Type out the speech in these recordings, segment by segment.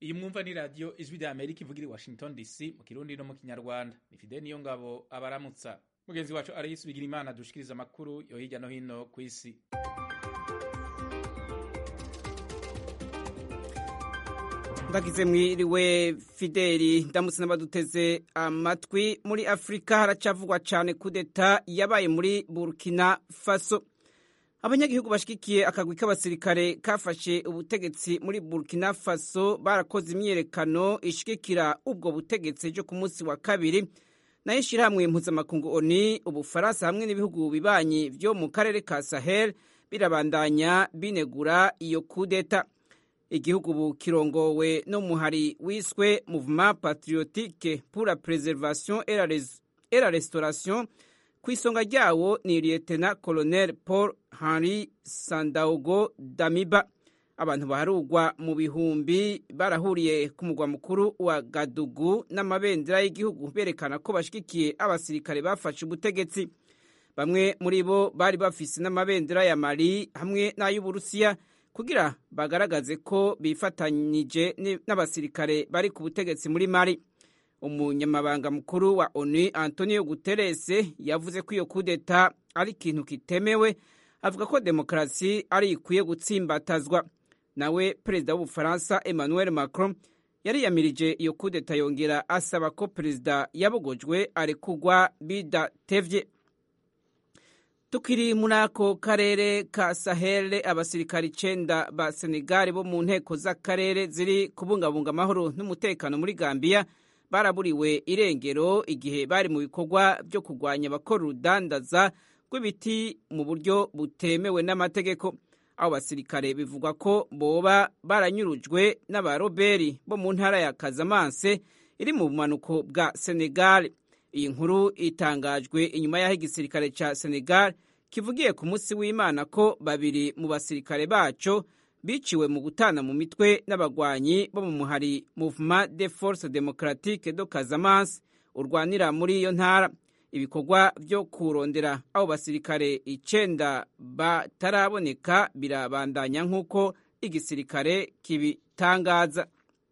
iyi mwumva ni radiyo ijwi rya amerika ivugira i washington dc mu kirundi no mu kinyarwanda ni fide niyo ngabo abaramutsa mugenzi wacu arayisi bigira imana dushikiriza amakuru yo hirya no hino ku isi ndagize mwiriwe fideli ndamutse n'abaduteze amatwi muri afurika haracavugwa cyane kudeta yabaye muri burkina faso abanyagihugu bashigikiye akagwi k'abasirikare kafashe ubutegetsi muri burkina faso barakoze imyiyerekano ishigikira ubwo butegetsi ejo ku munsi wa kabiri nayo ishyirahamwe mpuzamakungu oni ubufaransa hamwe n'ibihugu bibanyi byo mu karere ka sahel birabandanya binegura iyo kudeta igihugu ubu kirongowe n'umuhari wiswe mouvement patriotique pour la préservation et la restauration ku isonga ryawo ni lieutenant colonel paul henri sandaogo damiba abantu baharugwa mu bihumbi barahuriye ku mugwa mukuru wa gadugu n'amabendera y'igihugu berekana ko bashigikiye abasirikare bafashe ubutegetsi bamwe muri bo bari bafise n'amabendera ya mali hamwe n'ay'uburusiya kugira bagaragaze ko bifatanyije n'abasirikare bari ku butegetsi muri mari umunyamabanga mukuru wa onu antonio guterres yavuze ko iyo kudeta ari ikintu kitemewe avuga ko demokarasi ari ikwiye gutsimbatazwa nawe perezida w'ubufaransa emmanuel macron yariyamirije iyo kudeta yongera asaba ko perezida yabogojwe arekugwa bidatevye tukiri muri ako karere ka sahel abasirikari icenda ba senegali bo mu nteko z'akarere ziri kubungabunga amahoro n'umutekano muri gambiya baraburiwe irengero igihe bari mu bikorwa byo kurwanya abakora urudandaza rw'ibiti mu buryo butemewe n'amategeko abo basirikare bivugwa ko boba baranyurujwe n'abaroberi bo mu ntara ya kazamanse iri mu bumanuko bwa senegal iyi nkuru itangajwe inyuma y'aho igisirikare cya senegal kivugiye ku munsi w'imana ko babiri mu basirikare baco biciwe mu gutana mu mitwe n'abagwanyi bo mu muhari mouvement de force democratique do casamance urwanira muri iyo ntara ibikorwa byo kurondera abo basirikare icenda bataraboneka birabandanya nk'uko igisirikare kibitangaza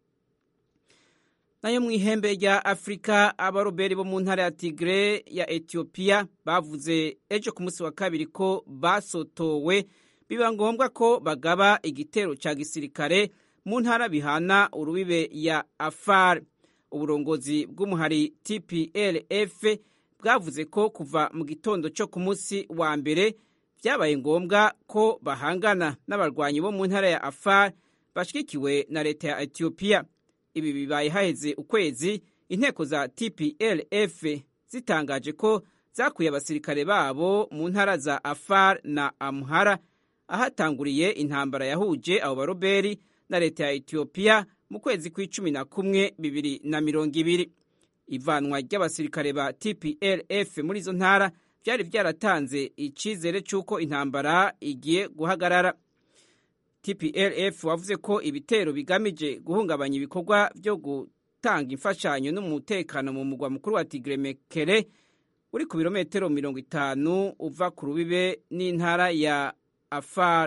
nayo mu ihembe rya afurika abaroberi bo mu ntara ya tigre ya etiyopiya bavuze ejo ku munsi wa kabiri ko basotowe biba ngombwa ko bagaba igitero cya gisirikare mu ntara bihana urubibe ya afar uburongozi bw'umuhari tplf bwavuze ko kuva mu gitondo cyo ku munsi wa mbere byabaye ngombwa ko bahangana n'abarwanyi bo mu ntara ya afar bashyigikiwe na leta ya etiyopiya ibi bibaye haheze ukwezi inteko za tplf zitangaje ko zakuye abasirikare babo mu ntara za afar na amhara ahatanguriye intambara yahuje abo baroberi na leta ya etiyopiya mu kwezi kw'icumi na kumwe bibiri na mirongo ibiri ivanwa ry'abasirikare ba tplf muri izo ntara byari byaratanze icyizere cy'uko intambara igiye guhagarara tplf wavuze ko ibitero bigamije guhungabanya ibikorwa byo gutanga imfashanyo n'umutekano mu mugwa mukuru wa tigremekere uri ku birometero mirongo itanu uva ku rubibe n'intara ya afar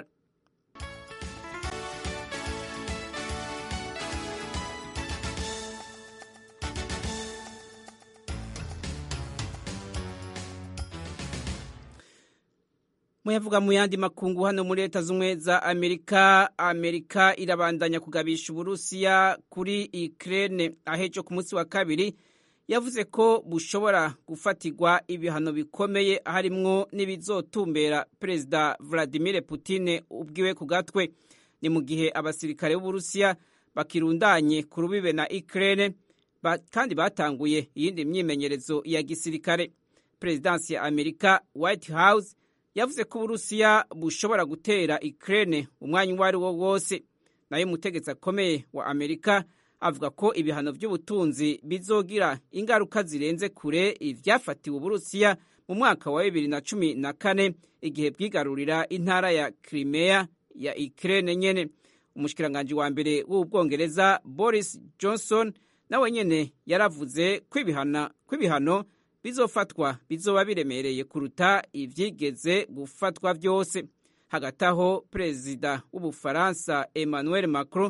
muyavuga mu yandi makungu hano muri leta z'ubumwe za amerika amerika irabandanya kugabisha uburusiya kuri ukraine ahejo ku munsi wa kabiri yavuze ko bushobora gufatirwa ibihano bikomeye harimwo n'ibizotumbera perezida vladimir putin ubwiwe ku gatwe ni mu gihe abasirikare b'uburusiya bakirundanye ku rubibe na ukraine kandi batanguye iyindi myimenyerezo ya gisirikare perezidansi ya amerika white house yavuze ko uburusiya bushobora gutera ukraine umwanya uwo ari wo wose nayo umutegetsi akomeye wa amerika avuga ko ibihano by'ubutunzi bizogira ingaruka zirenze kure ivyafatiwe uburusiya mu mwaka wa bibiri na cumi na kane igihe bwigarurira intara ya crimea ya ukraine nyene umushikiranganji wa mbere w'ubwongereza boris johnson nawe nyene yaravuze ko ibihano bizofatwa bizoba biremereye kuruta ivyigeze gufatwa vyose hagati aho perezida w'ubufaransa emmanuel macron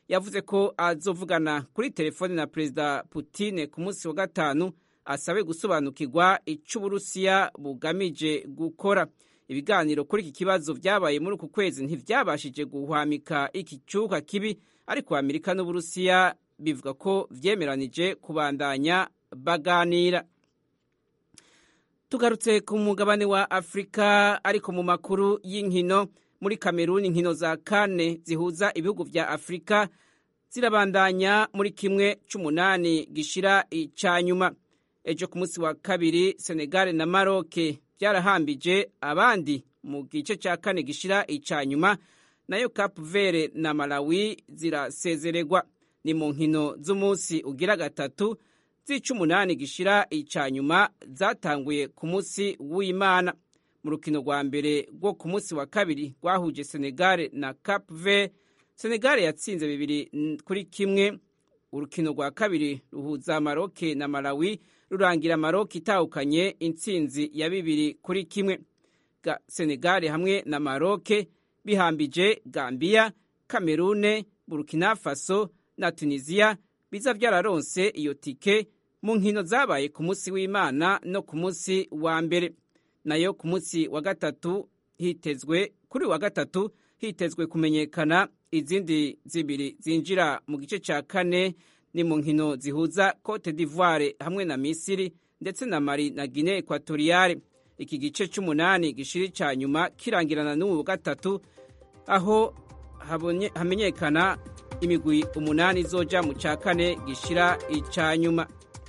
yavuze ko azovugana kuri telefone na perezida Putin ku munsi wa gatanu asabe gusobanukirwa icyo uburusiya bugamije gukora ibiganiro kuri iki kibazo byabaye muri uku kwezi ntibyabashije guhwamika iki cyuka kibi ariko amerika n'uburusiya bivuga ko byemeranije kubandanya baganira tugarutse ku mugabane wa afurika ariko mu makuru y'inkino muri kameruni inkino za kane zihuza ibihugu vya afurika zirabandanya muri kimwe c'umunani gishira ica nyuma ejo ku munsi wa kabiri senegal na maroke byarahambije abandi mu gice cya kane gishira ica nyuma nayo cap vere na malawi zirasezererwa ni mu nkino z'umunsi ugira gatatu z'icumunani gishira ica nyuma zatanguye ku munsi w'imana mu rukino rwa mbere rwo ku munsi wa kabiri rwahuje senegal na cap vere senegal yatsinze bibiri kuri kimwe urukino rwa kabiri ruhuza maroke na malawi rurangira maroke itahukanye intsinzi ya bibiri kuri kimwe senegal hamwe na maroke bihambije gambia kamerune burkina faso na tunisiya biza byararonse iyo tike mu nkino zabaye ku munsi w'imana no ku munsi wa mbere nayo ku munsi wa gatatu hitezwe kuri wa gatatu hitezwe kumenyekana izindi zibiri zinjira mu gice cya kane ni mu nkino zihuza cote d'ivoire hamwe na misiri ndetse na mari na guinea equatoriale iki gice cy'umunani gishiri cya nyuma kirangirana n'ubu gatatu aho hamenyekana imigwi umunani izoja mu cya kane gishira icya nyuma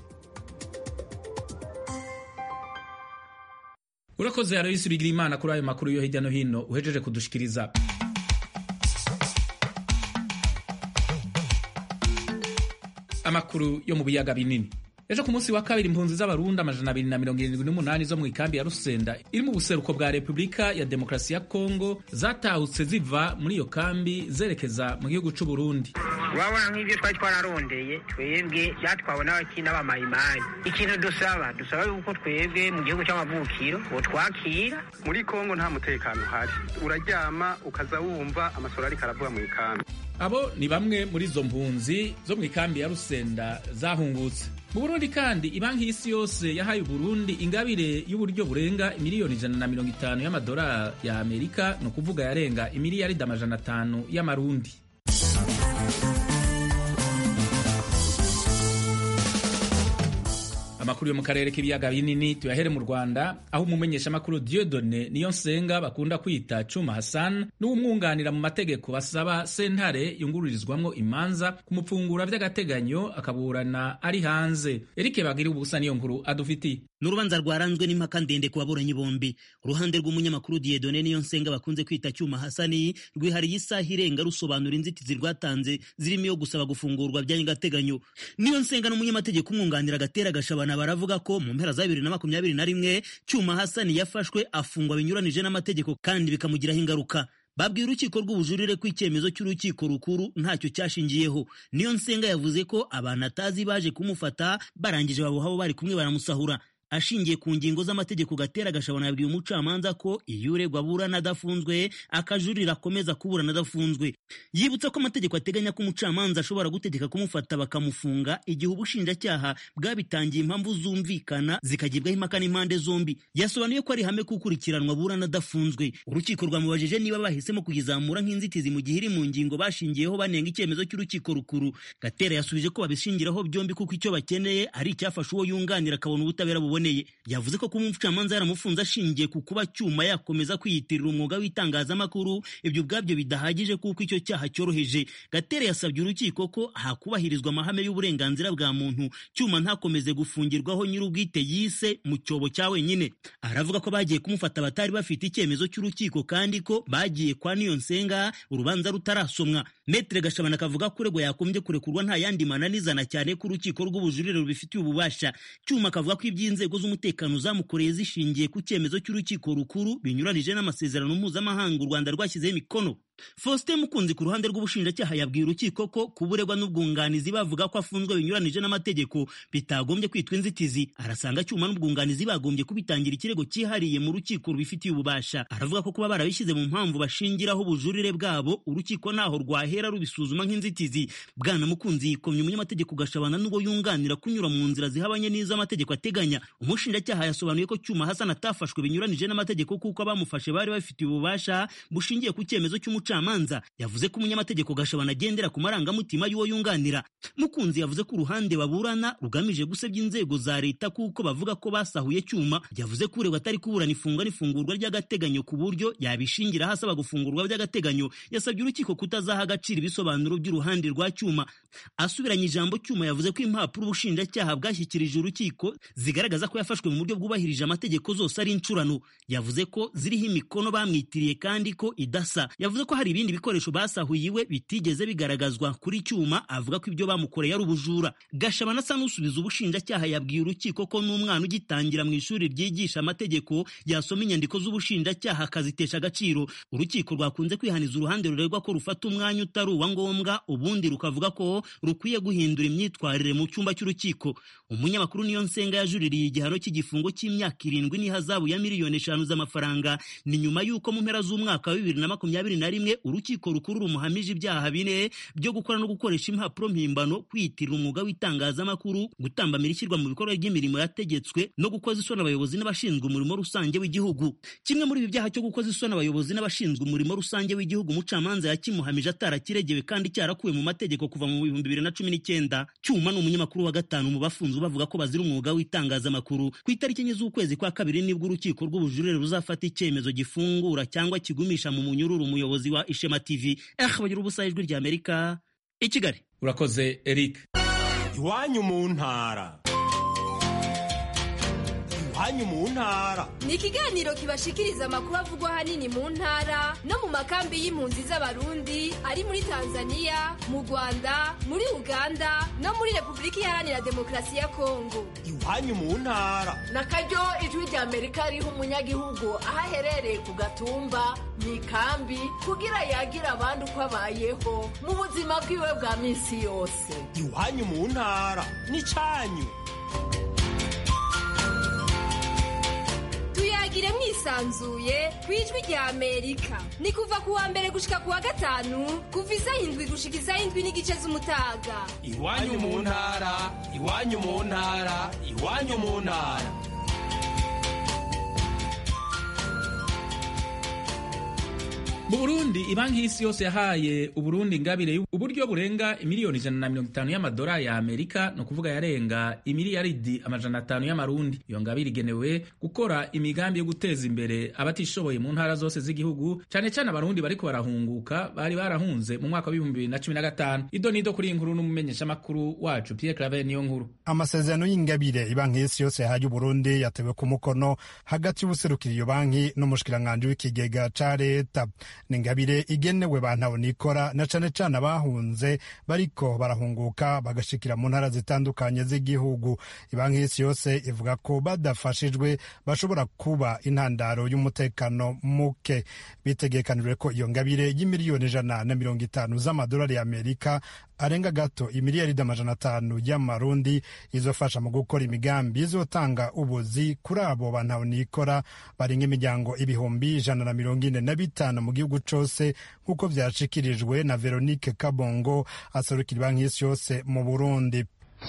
urakoze aloyisi bigira imana kuri ayo makuru yo hirya no hino uhejeje kudushikiriza amakuru yo mu biyaga binini ejo ku munsi wa kabiri impunzi z'abarundi amajana abiri na mirongo irindwi n'umunani zo mu ikambi ya rusenda iri mu buseruko bwa repubulika ya demokarasi ya kongo zatahutse ziva muri iyo kambi zerekeza mu gihugu c'u burundi urabona nk'ibyo twari twararondeye twebwe byatwawe n'abakina b'amayimayi ikintu dusaba dusaba yuko twebwe mu gihugu cy'amavukiro twakira muri kongo nta mutekano uhari uraryama ukaza wumva amasoro ariko aravuga mu ikambi abo ni bamwe muri izo mpunzi zo mu ikambi ya rusenda zahungutse mu burundi kandi ibanki y'isi yose yahaye uburundi ingabire y'uburyo burenga miliyoni ijana na mirongo itanu y'amadolari ya amerika ni ukuvuga yarenga imiliyaridi amajana atanu y'amarundi amakuru yo mu karere k'ibiyaga binini tuyahere mu rwanda aho umumenyeshamakuru diodone niyo nsenga bakunda kwita cuma hassan n'uwumwunganira mu mategeko basaba sentare yungururizwamwo imanza kumupfungura vy'agateganyo akaburana ari hanze erike bagira ubusa niyo nkuru adufitiye ni urubanza rwaranzwe n'impaka ndende ku baburanyi bombi uruhande rw'umunyamakuru diedone niyo nsenga bakunze kwita cyuma hasani rwihariye isaha irenga rusobanura inzitizi rwatanze zirimo iyo gusaba gufungurwa by'agateganyo niyo nsenga n'umunyamategeko umwunganira agatera gashabana baravuga ko mu mpera za bibiri na makumyabiri na rimwe cyuma hasani yafashwe afungwa binyuranije n'amategeko kandi bikamugiraho ingaruka babwiye urukiko rw'ubujurire ko icyemezo cy'urukiko rukuru ntacyo cyashingiyeho niyo nsenga yavuze ko abantu atazi baje kumufata barangije babuhabo bari kumwe baramusahura ashingiye ku ngingo z'amategeko gatera gashabana yabwiye umucamanza ko iyo uregwa aburana adafunzwe akajurira akomeza kuburana adafunzwe yibutsa ko amategeko ateganya ko umucamanza ashobora gutegeka kumufata bakamufunga igihe ubushinjacyaha bwabitangiye impamvu zumvikana zikagibwaho impaka n'impande zombi yasobanuye ko ari ihame kukurikiranwa aburana adafunzwe urukiko rwamubajije niba bahisemo kuyizamura nk'inzitizi mu gihe iri mu ngingo bashingiyeho banenga icyemezo cy'urukiko rukuru gatera yasubije ko babishingiraho byombi kuko icyo bakeneye ari icyafasha uwo yunganira akabona ubutabera buboneye yavuze ko kuba umucamanza yaramufunze ashingiye ku kuba cyuma yakomeza kwiyitirira umwuga w'itangazamakuru ibyo ubwabyo bidahagije kuko icyo cyaha cyoroheje gatere yasabye urukiko ko hakubahirizwa amahame y'uburenganzira bwa muntu cyuma ntakomeze gufungirwaho nyir'ubwite yise mu cyobo cya wenyine aravuga ko bagiye kumufata batari bafite icyemezo cy'urukiko kandi ko bagiye kwa niyo nsenga urubanza rutarasomwa metere gashabana akavuga ko uregwa yakombye kurekurwa nta yandi mananizana cyane ko urukiko rw'ubujurire rubifitiye ububasha cyuma akavuga ko iby'inzego z'umutekano zamukoreye zishingiye ku cyemezo cy'urukiko rukuru binyuranije n'amasezerano mpuzamahanga u rwanda rwashyizeho imikono faustin mukunzi ku ruhande rw'ubushinjacyaha yabwiye urukiko ko kuburegwa n'ubwunganizi bavuga ko afunzwe binyuranije n'amategeko bitagombye kwitwa inzitizi arasanga cyuma n'ubwunganizi bagombye kubitangira ikirego cyihariye mu rukiko rubifitiye ububasha aravuga ko kuba barabishyize mu mpamvu bashingiraho ubujurire bwabo urukiko ntaho rwahera rubisuzuma nk'inzitizi bwana mukunzi yikomye umunyamategeko gashabana n'ubwo yunganira kunyura mu nzira zihabanye n'izo amategeko ateganya umushinjacyaha yasobanuye ko cyuma hasan atafashwe binyuranije n'amategeko kuko abamufashe bari bafitiye ububasha bushingiye ku cyemezo cy'umucamanza yavuze ko umunyamategeko gashabana agendera ku marangamutima y'uwo yunganira mukunzi yavuze ko uruhande baburana rugamije gusebya inzego za leta kuko bavuga ko basahuye cyuma yavuze ko uregwa atari kuburana ifunga n'ifungurwa ry'agateganyo ku buryo yabishingira asaba gufungurwa by'agateganyo yasabye urukiko kutazaha agaciro ibisobanuro by'uruhande rwa cyuma asubiranye ijambo cyuma yavuze ko impapuro ubushinjacyaha bwashyikirije urukiko zigaragaza ko yafashwe mu buryo bwubahirije amategeko zose ari incurano yavuze ko ziriho imikono bamwitiriye kandi ko idasa yavuze ko hari ibindi bikoresho basahuye iwe bitigeze bigaragazwa kuri cyuma avuga ko ibyo bamukoreye ari ubujura gashabana asa n'usubiza ubushinjacyaha yabwiye urukiko ko n'umwana ugitangira mu ishuri ryigisha amategeko yasoma inyandiko z'ubushinjacyaha akazitesha agaciro urukiko rwakunze kwihaniza uruhande ruregwa ko rufata umwanya utari uwa ngombwa ubundi rukavuga ko rukwiye guhindura imyitwarire mu cyumba cy'urukiko umunyamakuru niyo nsenga yajuririye igihano cy'igifungo cy'imyaka irindwi n'ihazabu ya miliyoni eshanu z'amafaranga ni nyuma y'uko mu mpera z'umwaka wa bibiri na makumyabiri na rimwe urukiko rukuru rumuhamije ibyaha bine byo gukora no gukoresha impapuro mpimbano kwiyitirira umwuga w'itangazamakuru gutambamira ishyirwa mu bikorwa ry'imirimo yategetswe no gukoza isoni abayobozi n'abashinzwe umurimo rusange w'igihugu kimwe muri ibi byaha cyo gukoza isoni abayobozi n'abashinzwe umurimo rusange w'igihugu umucamanza yakimuhamije atarakiregewe kandi cyarakuwe mu mategeko kuva mu bihumbi bibiri na cumi n'icyenda cyuma ni umunyamakuru wa gatanu mu bafunzwe bavuga ko bazira umwuga w'itangazamakuru ku itariki enye z'ukwezi kwa kabiri nibwo urukiko rw'ubujurire ruzafata icyemezo gifungura cyangwa kigumisha mu munyururu umuyobozi wa ishema tv eh bagira ubusa ijwi rya amerika i kigali urakoze eric iwanyu mu ntara iwanyu mu ntara ni ikiganiro kibashikiriza amakuru avugwa ahanini mu ntara no mu makambi y'impunzi z'abarundi ari muri tanzania mu rwanda muri uganda no muri repubulika iharanira demokarasi ya kongo iwanyu mu ntara na karyo ijwi rya amerika riha umunyagihugu aho aherereye ku gatumba mu ikambi kugira yagira abandi uko abayeho mu buzima bwiwe bwa minsi yose iwanyu mu ntara n'icyanyu tuyagire mwisanzuye ku ijwi rya amerika ni kuva ku wa mbere gushika ku wa gatanu kuva isaha indwi gushika isaha indwi n'igice z'umutaga iwanyu mu ntara iwanyu mu ntara iwanyu mu ntara mu burundi ibanki y'isi yose yahaye uburundi ingabire uburyo burenga miliyoni ijana na mirongo itanu y'amadolari ya amerika ni ukuvuga yarenga imiliyaridi amajana atanu y'amarundi iyo ngabire igenewe gukora imigambi yo guteza imbere abatishoboye mu ntara zose z'igihugu cyane cyane abarundi bariko barahunguka bari barahunze mu mwaka w'ibihumbi bibiri na cumi na gatanu ido nido kuri iyi nkuru n'umumenyeshamakuru wacu pierre claver niyo nkuru amasezerano y'ingabire ibanki y'isi yose yahaye uburundi yatewe ku mukono hagati y'ubuserukira iyo banki n'umushikiranganji w'ikigega ca leta ni ingabire igenewe bantaho nikora na cane cane abahunze bariko barahunguka bagashikira mu ntara zitandukanye z'igihugu ibanki y'isi yose ivuga ko badafashijwe bashobora kuba intandaro y'umutekano muke bitegekanijwe ko iyo ngabire y'imiliyoni ijana na mirongo itanu z'amadolari y'amerika arenga gato imiliyaridi amajana atanu y'amarundi izofasha mu gukora imigambi izotanga ubuzi kuri abo bantaho nikora barenga imiryango ibihumbi ijana na mirongo ine na bitanu mu gihugu cose nk'uko vyashikirijwe na veronique kabongo aserukira banki y'isi yose mu burundi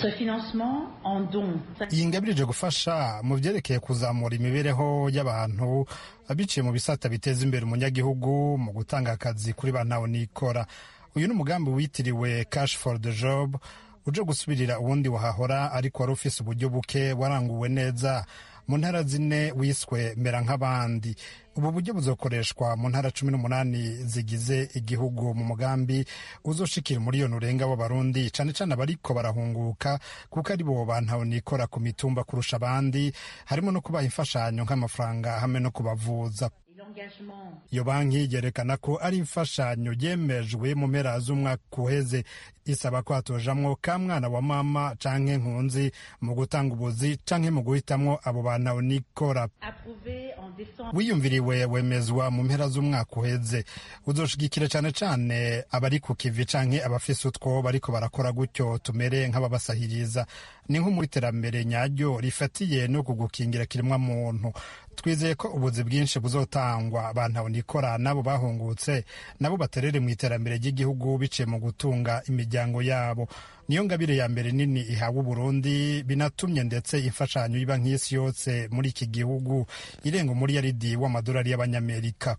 iyi ngabire ije gufasha mu vyerekeye kuzamura imibereho y'abantu biciye mu bisata biteza imbere umunyagihugu mu gutanga akazi kuri bantaho nikora uyu ni umugambi witiriwe cash for the job uje gusubirira uwundi wahahora ariko wari ufise uburyo buke waranguwe neza mu ntara zine wiswe mera nk'abandi ubu buryo buzokoreshwa mu ntara cumi n'umunani zigize igihugu mu mugambi uzoshikira umuriyoni urenga w'abarundi cane cane abariko barahunguka kuko ari bo bantaho nikora ku mitumba kurusha abandi harimo no kubaha imfashanyo nk'amafaranga hamwe no kubavuza iyo banki yerekana ko ari imfashanyo yemejwe mu mpera z'umwaka uheze isaba ko hatojamwo ka mwana wa mama canke nkunzi mu gutanga ubuzi canke mu guhitamwo abo bantu nikora wiyumviriwe wemezwa mu mpera z'umwaka uheze uzoshigikira cane cane abari ku kivi canke abafise utwo bariko barakora gutyo tumere nk'ababasahiriza ni nko muri terambere nyaryo rifatiye no kugukingira kiremwa muntu twizeye ko ubuzi bwinshi buzotangwa abantu nikora nabo bahungutse nabo baterere mu iterambere ry'igihugu biciye mu gutunga imiryango yabo niyo ngabire ya mbere nini ihawe uburundi binatumye ndetse imfashanyo iba nk'isi yose muri iki gihugu irenga umuriyaridi w'amadolari y'abanyamerika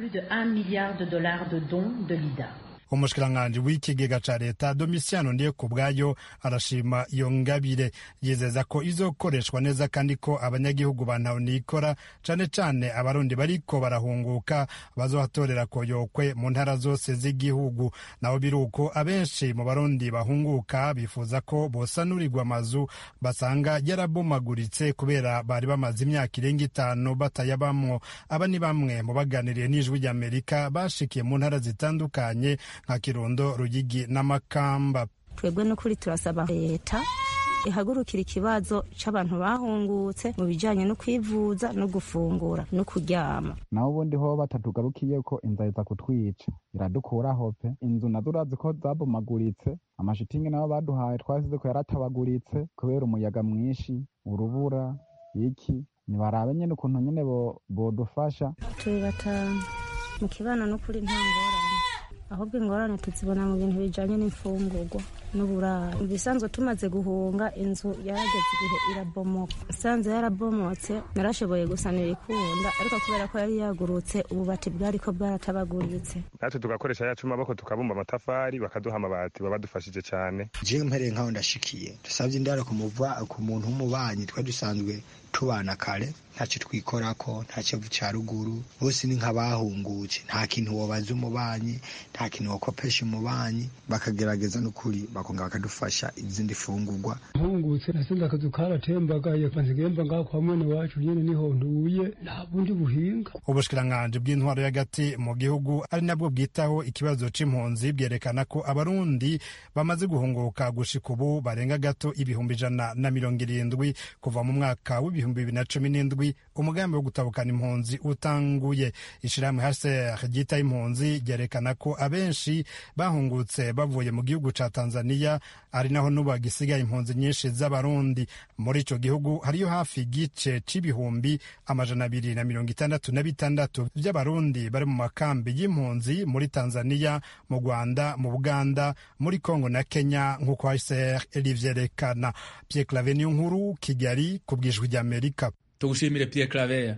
umushikiranganji w'ikigega ca leta domisiano ndiye ku bwayo arashima iyo ngabire yizeza ko izokoreshwa neza kandi ko abanyagihugu bantahonikora cane cane abarundi bariko barahunguka bazohatorera koyokwe mu ntara zose z'igihugu naho biruko abenshi mu barundi bahunguka bifuza ko bosanurirwa amazu basanga yarabomaguritse kubera bari bamaze imyaka irenga itanu batayabamwo aba ni bamwe mu baganiriye n'ijwi ry'amerika bashikiye mu ntara zitandukanye nka kirundo rugigi n'amakamba twebwe n'ukuri turasaba leta ihagurukira ikibazo c'abantu bahungutse mu bijanye no kwivuza no gufungura no kuryama naho ubundi ho batatugarukiye ko inzara iza kutwica iradukuraho pe inzu nazo urazi ko zabomaguritse amashitingi nayo baduhaye twasize ko yaratabaguritse kubera umuyaga mwinshi urubura iki nibarabe nyene ukuntu nyene bodufasha turi batanu mu kibana n'ukuri nta ngorane ahubwo ingorane tuzibona mu bintu bijanye n'imfungurwa n'uburaro mu bisanzwe tumaze guhunga inzu yarageze igihe irabomoka isanze yarabomotse narashoboye gusanira ikunda ariko kubera ko yari yagurutse ububati bwariko bwaratabaguritse natwe tugakoresha yacu amaboko tukabumba amatafari bakaduha amabati baba badufashije cyane jewe mpereye nkaho ndashikiye dusabye indaro ku muntu w'umubanyi twari dusanzwe tubana kare ntacyo twikorako nta kivu cya ruguru bose ni nk'abahungutse nta kintu wobaza umubanyi nta kintu wakopesha umubanyi bakagerageza n'ukuri bakongera bakadufasha izindi fungurwa mpungutse nasenze akazu karatembagaye kanzigemba ngaho kwa mwene wacu nyene niho ntuye nta bundi buhinga ubushikiranganji bw'intwaro y'agati mu gihugu ari nabwo bwitaho ikibazo c'impunzi bwerekana ko abarundi bamaze guhunguka gushika ubu barenga gato ibihumbi ijana na mirongo irindwi kuva mu mwaka w'ibihumbi bibiri na cumi n'indwi umugambi wo gutabukana impunzi utanguye ishirahamwe hcr ryitaho impunzi ryerekana ko abenshi bahungutse bavuye mu gihugu ca tanzania ari naho n'ubu hagisigaye impunzi nyinshi z'abarundi muri ico gihugu hariyo hafi igice c'ibihumbi amajana abiri na mirongo itandatu na bitandatu vy'abarundi bari mu makambi y'impunzi muri tanzania mu rwanda mu buganda muri kongo na kenya nk'uko hcr rivyerekana pierre clave niyo nkuru kigali ku bwijwi ry'amerika tugushimire pierre claver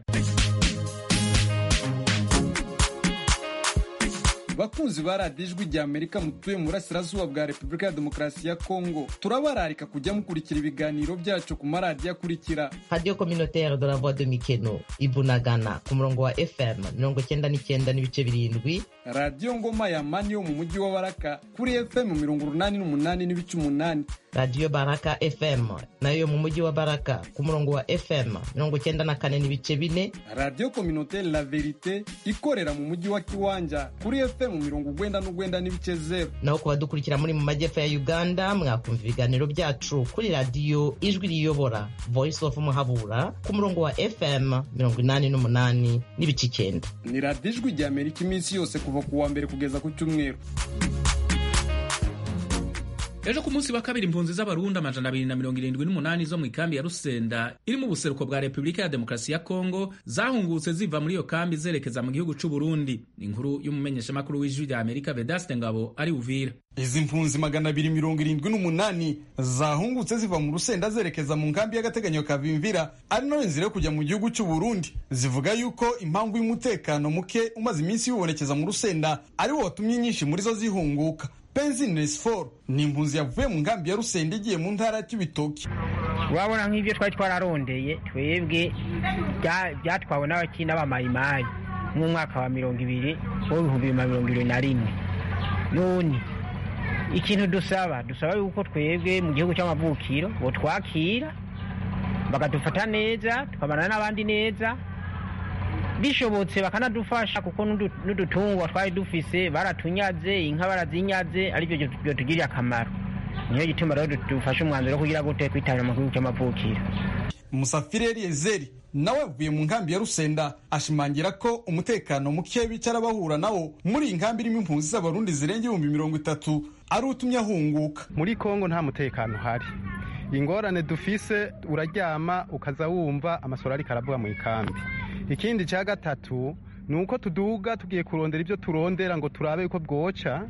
bakunzi ba radiyo ijwi rya amerika mutuye mu burasirazuba bwa repubulika ya demokarasi ya kongo turabararika kujya mukurikira ibiganiro byacu ku maradiyo akurikira radiyo communautaire de la voix de mikeno ibunagana ku murongo wa fm mirongo cyenda n'icyenda n'ibice birindwi radiyo ngoma ya mani yo mu mujyi wa baraka kuri fm mirongo urunani n'umunani n'ibice umunani radiyo baraka fm nayo yo mu mujyi wa baraka ku murongo wa fm mirongo cyenda na kane n'ibice bine radiyo communautaire la verite ikorera mu mujyi wa kiwanja kuri fm mirongo ugwenda n'ugwenda n'ibice zero naho ku badukurikira muri mu majyepfo ya uganda mwakumva ibiganiro byacu kuri radiyo ijwi riyobora voice of muhabura ku murongo wa fm mirongo inani n'umunani n'ibice icyenda ni radiyo ijwi rya amerika iminsi yose kuva ku wa mbere kugeza ku cyumweru ejo ku munsi wa kabiri impunzi z'abarundi amajana abiri na mirongo irindwi n'umunani zo mu ikambi ya rusenda iri mu buseruko bwa repubulika ya demokarasi ya kongo zahungutse ziva muri iyo kambi zerekeza mu gihugu c'u burundi ni inkuru y'umumenyeshamakuru w'ijwi rya amerika vedaste ngabo ari uvira izi mpunzi magana abiri mirongo irindwi n'umunani zahungutse ziva mu rusenda zerekeza mu nkambi y'agateganyo ka bimvira ari nayo nzira yo kujya mu gihugu cy'u burundi zivuga yuko impamvu y'umutekano muke umaze iminsi yibonekeza mu rusenda ari wo watumye nyinshi muri zo zihunguka penzinesfor ni impunzi yavuye mu nkambi ya rusenda igiye mu ntara ya kibitoki urabona nk'ibyo twari twararondeye twebwe byatwawe n'abakina b'amayimayi mu mwaka wa mirongo ibiri w'ibihumbi bibiri na mirongo ibiri na rimwe none ikintu dusaba dusaba yuko twebwe mu gihugu cy'amavukiro twakira bakadufata neza tukabana n'abandi neza bishobotse bakanadufasha kuko n'udutungwa twari dufise baratunyaze inka barazinyaze aribyo byotugiriye akamaro niyo gituma rero dufashe umwanzuro wo kugira gute kwitabira amakuru cy'amavukiro musafiri eliyezeri nawe avuye mu nkambi ya rusenda ashimangira ko umutekano muke bicara bahura nawo muri iyi nkambi irimo impunzi z'abarundi zirenga ibihumbi mirongo itatu ari utumye ahunguka muri kongo nta mutekano uhari ingorane dufise uraryama ukaza wumva amasoro ariko aravuga mu ikambi ikindi cya gatatu ni uko tuduga tugiye kurondera ibyo turondera ngo turabe yuko bwoca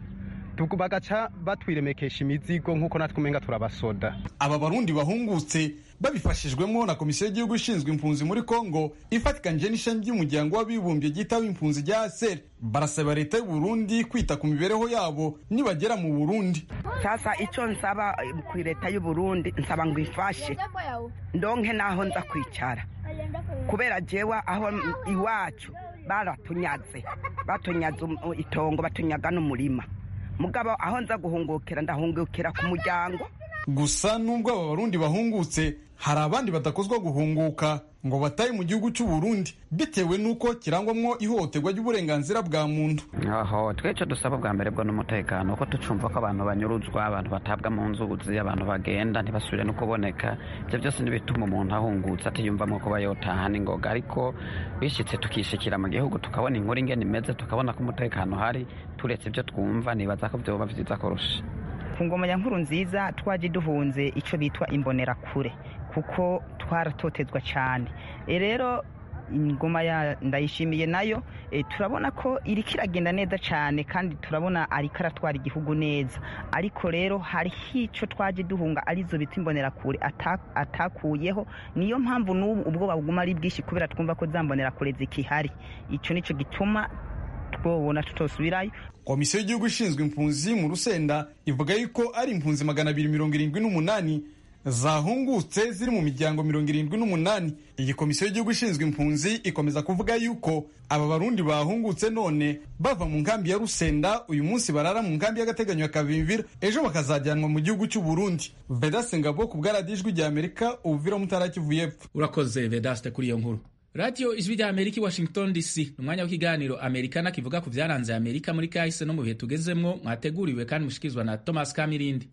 bagaca batwiremekesha imizigo nk'uko natwe umenga turabasoda aba barundi bahungutse babifashijwemo na komisiyo y'igihugu ishinzwe impunzi muri kongo ifatikanyije n'ishami ry'umuryango w'abibumbye ryitaba impunzi rya aseri barasaba leta y'u burundi kwita ku mibereho yabo nibagera mu burundi sasa icyo nsaba ku leta y'u burundi nsaba ngo ifashe ndonke n'aho nza kwicara kubera jewe aho iwacu baratunyaze batunyaze itongo batunyaga n'umurima mugabo aho nza guhungukira ndahungukira ku muryango gusa nubwo aba barundi bahungutse hari abandi badakozwa guhunguka ngo bataye mu gihugu cy'u Burundi bitewe n'uko kirangwamwo ihohoterwa ry'uburenganzira bwa muntu aho twece dusaba bwa mbere bwo n'umutekano ko tucumva ko abantu banyuruzwa abantu batabwa mu nzuzi abantu bagenda ntibasubire no kuboneka ibyo byose n'ibituma umuntu ahungutse atiyumvamo kuba yotaha n'ingoga ariko bishyitse tukishikira mu gihugu tukabona inkuru ingene imeze tukabona ko umutekano uhari turetse ibyo twumva nibaza ko byoba byiza kurusha ku ngoma ya nkuru nziza twaje duhunze icyo bitwa imbonerakure kuko twaratotezwa cyane rero ingoma ya ndayishimiye nayo turabona ko iriko iragenda neza cyane kandi turabona ariko aratwara igihugu neza ariko rero hariho icyo twaje duhunga arizo bita imbonerakure atakuyeho niyo mpamvu n'ubu ubwoba buguma ari bwinshi kubera twumva ko za mbonerakure zikihari icyo nicyo gituma twobona tutosubirayo komisiyo y'igihugu ishinzwe impunzi mu rusenda ivuga yuko ari impunzi magana abiri mirongo irindwi n'umunani zahungutse ziri mu miryango mirongo irindwi n'umunani iyi komisiyo y'igihugu ishinzwe impunzi ikomeza kuvuga yuko aba barundi bahungutse none bava mu nkambi ya rusenda uyu munsi barara mu nkambi y'agateganyo ya kavimvira ejo bakazajyanwa mu gihugu cy'u burundi vedaste ngabo ku bwaradijwi rya amerika ubuvira mutara kivu y'epfo urakoze vedaste kuri iyo nkuru radiyo ijwi rya amerika i washington dc ni umwanya w'ikiganiro amerikana kivuga ku byaranze amerika muri kahise no mu bihe tugezemwo mwateguriwe kandi mushikirizwa na thomas kamirindi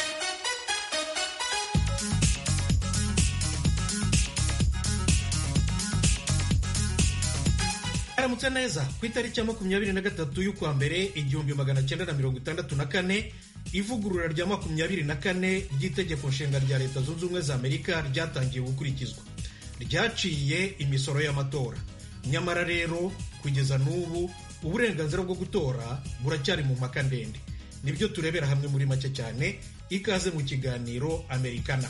aramutse neza ku itariki ya makumyabiri na gatatu y'ukwa mbere igihumbi magana cyenda na mirongo itandatu na kane ivugurura rya makumyabiri na kane ry'itegeko nshinga rya leta zunze ubumwe za amerika ryatangiye gukurikizwa ryaciye imisoro y'amatora nyamara rero kugeza n'ubu uburenganzira bwo gutora buracyari mu mpaka ndende nibyo turebera hamwe muri make cyane ikaze mu kiganiro amerikana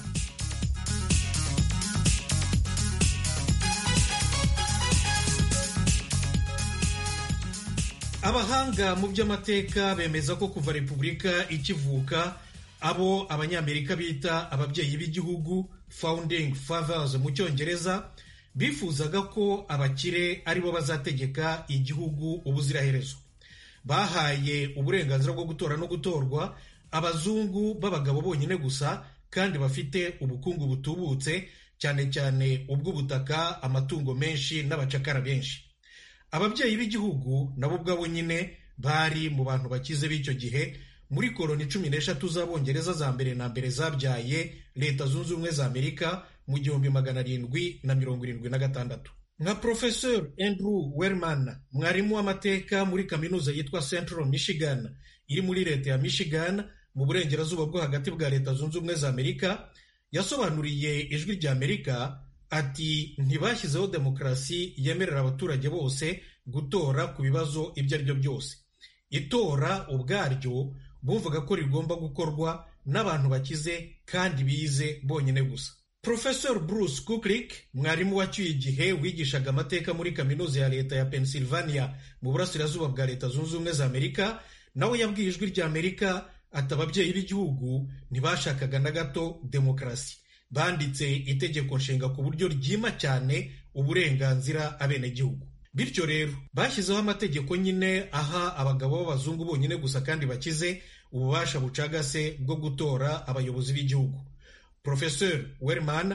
abahanga mu by'amateka bemeza ko kuva repubulika ikivuka abo abanyamerika bita ababyeyi b'igihugu founding fathers mu cyongereza bifuzaga ko abakire aribo bazategeka igihugu ubuziraherezo bahaye uburenganzira bwo gutora no gutorwa abazungu b'abagabo bonyine gusa kandi bafite ubukungu butubutse cyane cyane ubw'ubutaka amatungo menshi n'abacakara benshi ababyeyi b'igihugu nabo ubwabo nyine bari mu bantu bakize b'icyo gihe muri koroni cumi n'eshatu z'abongereza za mbere na mbere zabyaye leta zunze ubumwe za amerika mu gihumbi magana arindwi na mirongo irindwi na gatandatu nka professor andrew werman mwarimu w'amateka muri kaminuza yitwa central michigan iri muri leta ya michigan mu burengerazuba bwo hagati bwa leta zunze ubumwe za amerika yasobanuriye ijwi rya amerika ati ntibashyizeho demokarasi yemerera abaturage bose gutora ku bibazo ibyo ari byo byose itora ubwaryo bumvaga ko rigomba gukorwa n'abantu bakize kandi bize bonyine gusa Professor Bruce Kuklik mwarimu wacyuye igihe wigishaga amateka muri kaminuza ya leta ya Pennsylvania mu burasirazuba bwa leta zunze ubumwe za Amerika nawe yabwiye ijwi rya Amerika ati ababyeyi b'igihugu ntibashakaga na gato demokarasi banditse itegeko nshinga ku buryo ryima cyane uburenganzira abenegihugu bityo rero bashyizeho amategeko nyine aha abagabo b'abazungu bonyine gusa kandi bakize ububasha bucagase bwo gutora abayobozi b'igihugu Professor Werman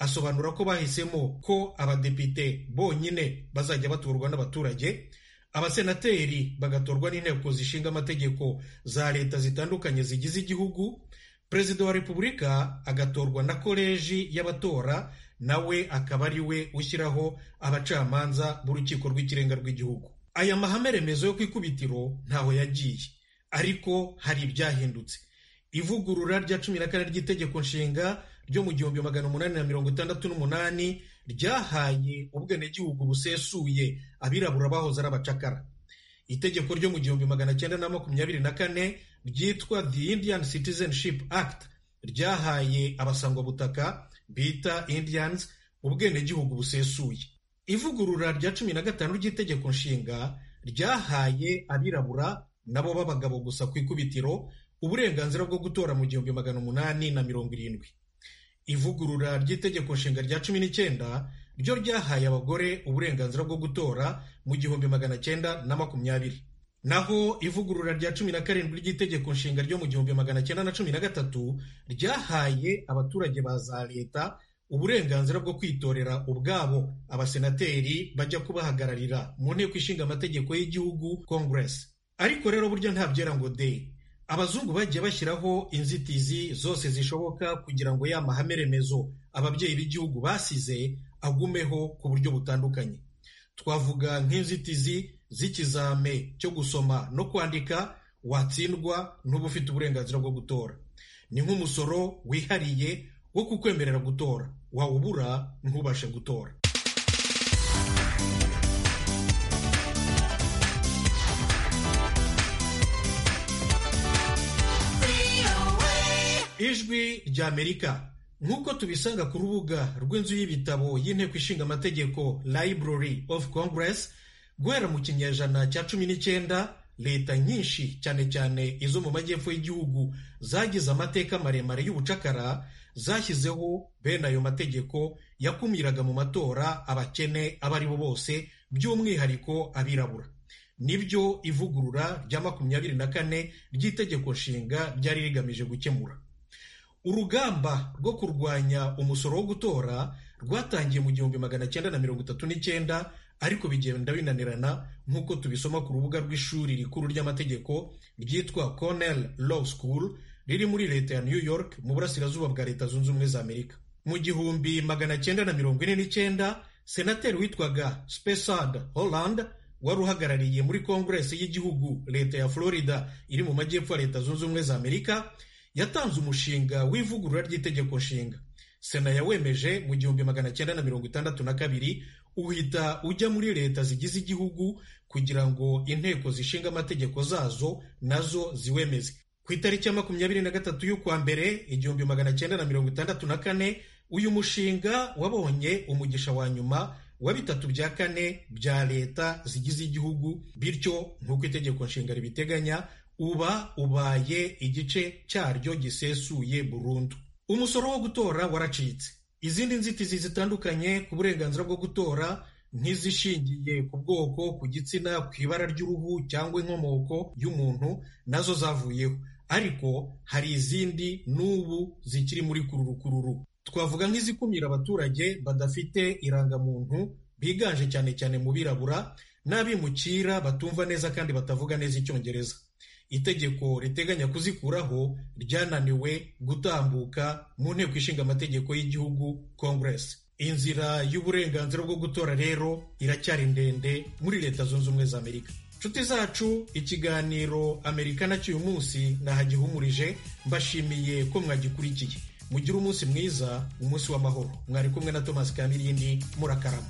asobanura ko bahisemo ko abadepite bonyine bazajya batorwa n'abaturage abasenateri bagatorwa n'inteko zishinga amategeko za leta zitandukanye zigize igihugu perezida wa repubulika agatorwa na koleji y'abatora nawe akaba ari we ushyiraho abacamanza b'urukiko rw'ikirenga rw'igihugu aya mahame remezo yo ku ikubitiro ntaho yagiye ariko hari ibyahindutse ivugurura rya cumi na kane ry'itegeko nshinga ryo mu gihumbi magana umunani na mirongo itandatu n'umunani ryahaye ubwenegihugu busesuye abirabura bahoze ari abacakara itegeko ryo mu gihumbi magana cyenda na makumyabiri na kane ryitwa the indian citizenship act ryahaye abasangwabutaka bita indians ubwenegihugu busesuye ivugurura rya cumi na gatanu ry'itegeko nshinga ryahaye abirabura nabo b'abagabo gusa ku ikubitiro uburenganzira bwo gutora mu gihumbi magana umunani na mirongo irindwi ivugurura ry'itegeko nshinga rya cumi n'icyenda ryo ryahaye abagore uburenganzira bwo gutora mu gihumbi magana cyenda na makumyabiri naho ivugurura rya cumi na karindwi ry'itegeko nshinga ryo mu gihumbi magana cyenda na cumi na gatatu ryahaye abaturage ba za leta uburenganzira bwo kwitorera ubwabo abasenateri bajya kubahagararira mu nteko ishinga amategeko y'igihugu congress ariko rero burya nta byera ngo de abazungu bagiye bashyiraho inzitizi zose zishoboka kugira ngo ya mahame remezo ababyeyi b'igihugu basize agumeho ku buryo butandukanye twavuga nk'inzitizi z'ikizame cyo gusoma no kwandika watsindwa n'uba ufite uburenganzira bwo gutora ni nk'umusoro wihariye wo kukwemerera gutora wawubura ntubashe gutora ijwi ry'amerika nk'uko tubisanga ku rubuga rw'inzu y'ibitabo y'inteko ishinga amategeko library of congress guhera mu kinyejana cya cumi n'icyenda leta nyinshi cyane cyane izo mu majyepfo y'igihugu zagize amateka maremare y'ubucakara zashyizeho bene ayo mategeko yakumiraga mu matora abakene abo ari bo bose by'umwihariko abirabura nibyo ivugurura rya makumyabiri na kane ry'itegeko nshinga ryari rigamije gukemura urugamba rwo kurwanya umusoro wo gutora rwatangiye mu gihumbi magana cyenda na mirongo itatu n'icyenda ariko bigenda binanirana nk'uko tubisoma ku rubuga rw'ishuri rikuru ry'amategeko ryitwa Cornell Law School riri muri leta ya New York mu burasirazuba bwa leta zunze ubumwe za Amerika mu gihumbi magana cyenda na mirongo ine n'icyenda senateri witwaga Spessard Holland wari uhagarariye muri kongeresi y'igihugu leta ya Florida iri mu majyepfo ya leta zunze ubumwe za Amerika yatanze umushinga w'ivugurura ry'itegeko nshinga sena yawemeje mu gihumbi magana cyenda na mirongo itandatu na kabiri uhita ujya muri leta zigize igihugu kugira ngo inteko zishinga amategeko zazo nazo ziwemeze ku itariki ya makumyabiri na gatatu y'ukwa mbere igihumbi magana cyenda na mirongo itandatu na kane uyu mushinga wabonye umugisha wa nyuma wa bitatu bya kane bya leta zigize igihugu bityo nk'uko itegeko nshinga ribiteganya uba ubaye igice cyaryo gisesuye burundu umusoro wo gutora waracitse izindi nzitizi zitandukanye ku burenganzira bwo gutora nk'izishingiye ku bwoko ku gitsina ku ibara ry'uruhu cyangwa inkomoko y'umuntu nazo zavuyeho ariko hari izindi n'ubu zikiri muri kururukururu twavuga nk'izikumira abaturage badafite irangamuntu biganje cyane cyane mu birabura n'abimukira batumva neza kandi batavuga neza icyongereza itegeko riteganya kuzikuraho ryananiwe gutambuka mu nteko ishinga amategeko y'igihugu congress inzira y'uburenganzira bwo gutora rero iracyari ndende muri leta zunze ubumwe za amerika nshuti zacu ikiganiro amerika nacyo uyu munsi nahagihumurije mbashimiye ko mwagikurikiye mugire umunsi mwiza umunsi w'amahoro mwari kumwe na thomas kamirindi murakarama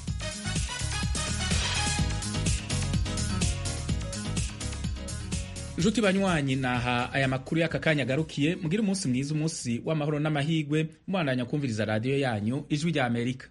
nshuti banywanyi naha aya makuru y'aka kanya agarukiye mugire umunsi mwiza umunsi w'amahoro n'amahigwe mubandanya kumviriza radiyo yanyu ijwi rya amerika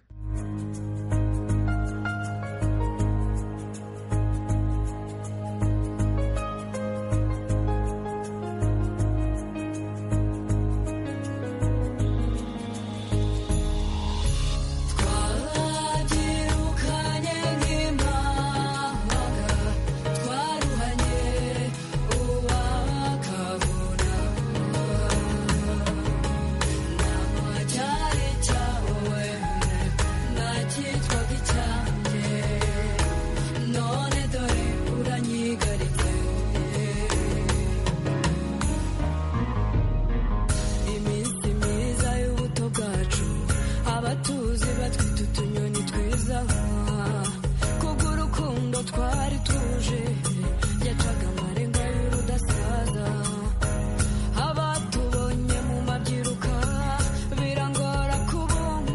Cyari cyawe abatuzi batwita utunyoni twiza kubw'urukundo twari tuje